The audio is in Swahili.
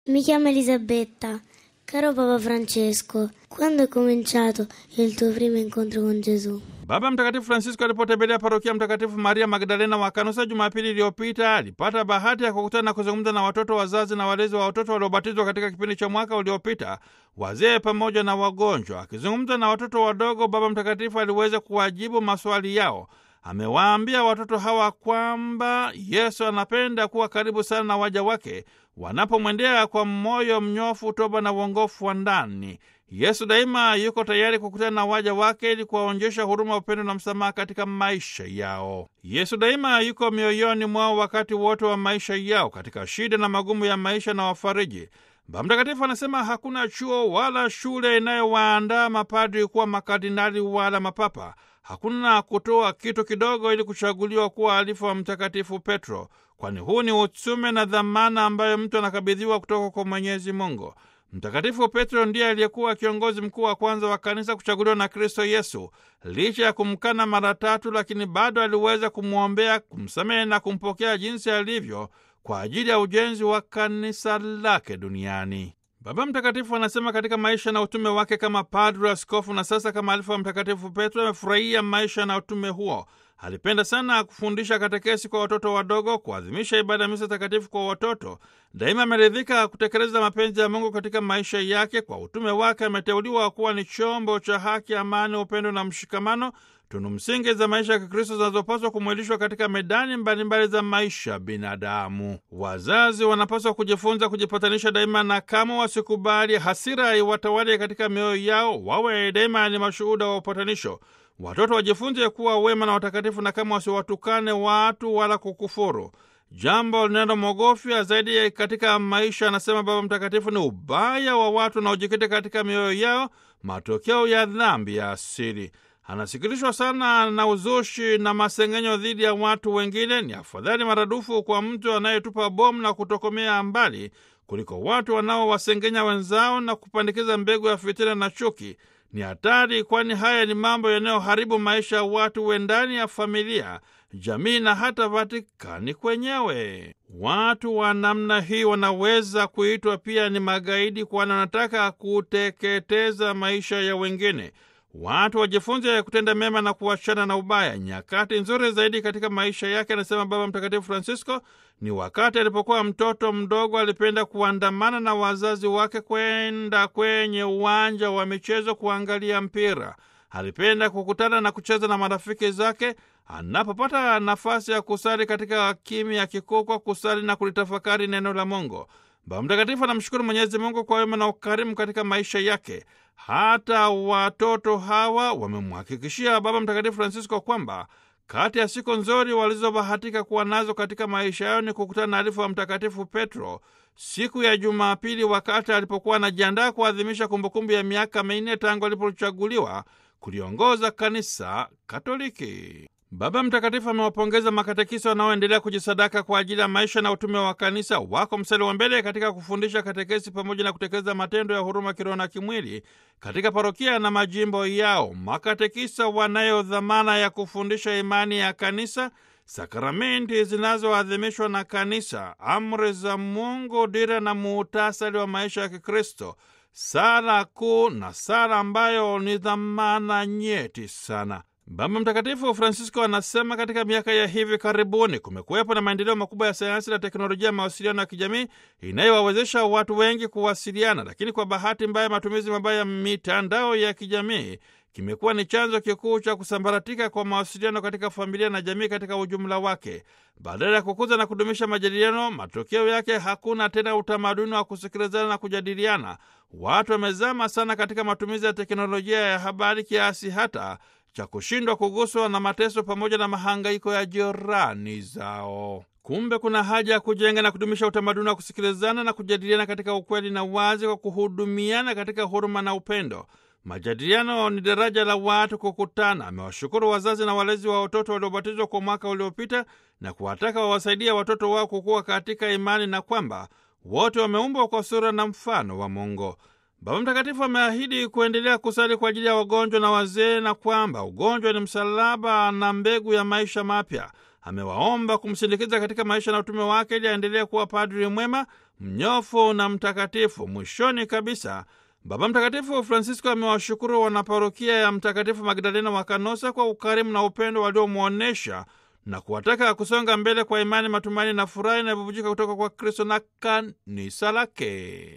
Mi chiamo Elisabetta. Caro Papa Francesco, quando è cominciato il tuo primo incontro con Gesù? Baba Mtakatifu Francisco alipotembelea parokia Mtakatifu Maria Magdalena wa Kanusa Jumapili iliyopita alipata bahati ya kukutana na kuzungumza na watoto, wazazi na walezi wa watoto waliobatizwa katika kipindi cha mwaka uliopita, wazee pamoja na wagonjwa. Akizungumza na watoto wadogo, Baba Mtakatifu aliweza kuwajibu maswali yao. Amewaambia watoto hawa kwamba Yesu anapenda kuwa karibu sana na waja wake wanapomwendea kwa moyo mnyofu, toba na uongofu wa ndani. Yesu daima yuko tayari kukutana na waja wake ili kuwaonyesha huruma, upendo na msamaha katika maisha yao. Yesu daima yuko mioyoni mwao wakati wote wa maisha yao, katika shida na magumu ya maisha na wafariji. Baba Mtakatifu anasema hakuna chuo wala shule inayowaandaa mapadri kuwa makardinali wala mapapa. Hakuna kutoa kitu kidogo ili kuchaguliwa kuwa alifu wa Mtakatifu Petro, kwani huu ni utume na dhamana ambayo mtu anakabidhiwa kutoka kwa Mwenyezi Mungu. Mtakatifu Petro ndiye aliyekuwa kiongozi mkuu wa kwanza wa kanisa kuchaguliwa na Kristo Yesu. Licha ya kumkana mara tatu, lakini bado aliweza kumwombea, kumsamehe na kumpokea jinsi alivyo kwa ajili ya ujenzi wa kanisa lake duniani. Baba Mtakatifu anasema katika maisha na utume wake kama padri, askofu na sasa kama alifu wa Mtakatifu Petro amefurahia maisha na utume huo. Alipenda sana kufundisha katekesi kwa watoto wadogo, kuadhimisha ibada ya misa takatifu kwa watoto. Daima ameridhika kutekeleza mapenzi ya Mungu katika maisha yake. Kwa utume wake ameteuliwa kuwa ni chombo cha haki, amani, upendo na mshikamano, tunu msingi za maisha ya Kikristo zinazopaswa kumwilishwa katika medani mbalimbali mbali za maisha binadamu. Wazazi wanapaswa kujifunza kujipatanisha daima, na kama wasikubali hasira iwatawale katika mioyo yao, wawe daima ni mashuhuda wa upatanisho. Watoto wajifunze kuwa wema na watakatifu, na kama wasiwatukane watu wala kukufuru. Jambo linalomwogofya zaidi katika maisha, anasema Baba Mtakatifu, ni ubaya wa watu unaojikita katika mioyo yao, matokeo ya dhambi ya asili. Anasikilishwa sana na uzushi na masengenyo dhidi ya watu wengine. Ni afadhali maradufu kwa mtu anayetupa bomu na kutokomea mbali kuliko watu wanaowasengenya wenzao na kupandikiza mbegu ya fitina na chuki. Ni hatari, kwani haya ni mambo yanayoharibu maisha ya watu we ndani ya familia, jamii na hata Vatikani kwenyewe. Watu wa namna hii wanaweza kuitwa pia ni magaidi, kwani wanataka kuteketeza maisha ya wengine. Watu wajifunze kutenda mema na kuachana na ubaya. Nyakati nzuri zaidi katika maisha yake, anasema Baba Mtakatifu Francisco, ni wakati alipokuwa mtoto mdogo. Alipenda kuandamana na wazazi wake kwenda kwenye uwanja wa michezo kuangalia mpira. Alipenda kukutana na kucheza na marafiki zake. Anapopata nafasi ya kusali katika kimya kikuu, kwa kusali na kulitafakari neno la Mungu. Baba Mtakatifu anamshukuru Mwenyezi Mungu kwa wema na ukarimu katika maisha yake. Hata watoto hawa wamemhakikishia Baba Mtakatifu Francisco kwamba kati ya siku nzuri walizobahatika kuwa nazo katika maisha yao ni kukutana na alifu wa Mtakatifu Petro siku ya Jumapili, wakati alipokuwa anajiandaa kuadhimisha kumbukumbu ya miaka minne tangu alipochaguliwa kuliongoza kanisa Katoliki. Baba Mtakatifu amewapongeza makatekisa wanaoendelea kujisadaka kwa ajili ya maisha na utume wa kanisa. Wako mstari wa mbele katika kufundisha katekesi pamoja na kutekeleza matendo ya huruma kiroho na kimwili katika parokia na majimbo yao. Makatekisa wanayo dhamana ya kufundisha imani ya kanisa, sakramenti zinazoadhimishwa na kanisa, amri za Mungu, dira na muhtasari wa maisha ya Kikristo, sala kuu na sala ambayo ni dhamana nyeti sana. Baba Mtakatifu Francisco anasema katika miaka ya hivi karibuni kumekuwepo na maendeleo makubwa ya sayansi na teknolojia ya mawasiliano ya kijamii inayowawezesha watu wengi kuwasiliana, lakini kwa bahati mbaya, matumizi mabaya ya mitandao ya kijamii kimekuwa ni chanzo kikuu cha kusambaratika kwa mawasiliano katika familia na jamii katika ujumla wake. Badala ya kukuza na kudumisha majadiliano, matokeo yake hakuna tena utamaduni wa kusikilizana na kujadiliana. Watu wamezama sana katika matumizi ya teknolojia ya habari kiasi hata cha kushindwa kuguswa na mateso pamoja na mahangaiko ya jirani zao. Kumbe kuna haja ya kujenga na kudumisha utamaduni wa kusikilizana na kujadiliana katika ukweli na uwazi, kwa kuhudumiana katika huruma na upendo. Majadiliano ni daraja la watu kukutana. Amewashukuru wazazi na walezi wa watoto waliobatizwa kwa mwaka uliopita na kuwataka wawasaidia watoto wao kukua katika imani na kwamba wote wameumbwa kwa sura na mfano wa Mungu. Baba Mtakatifu ameahidi kuendelea kusali kwa ajili ya wagonjwa na wazee na kwamba ugonjwa ni msalaba na mbegu ya maisha mapya. amewaomba kumsindikiza katika maisha na utume wake ili aendelee kuwa padri mwema, mnyofu na mtakatifu. Mwishoni kabisa Baba Mtakatifu Francisco amewashukuru wanaparokia ya Mtakatifu Magdalena wa Kanosa kwa ukarimu na upendo waliomwonyesha na kuwataka kusonga mbele kwa imani, matumaini na furaha inayobubujika kutoka kwa Kristo na kanisa lake.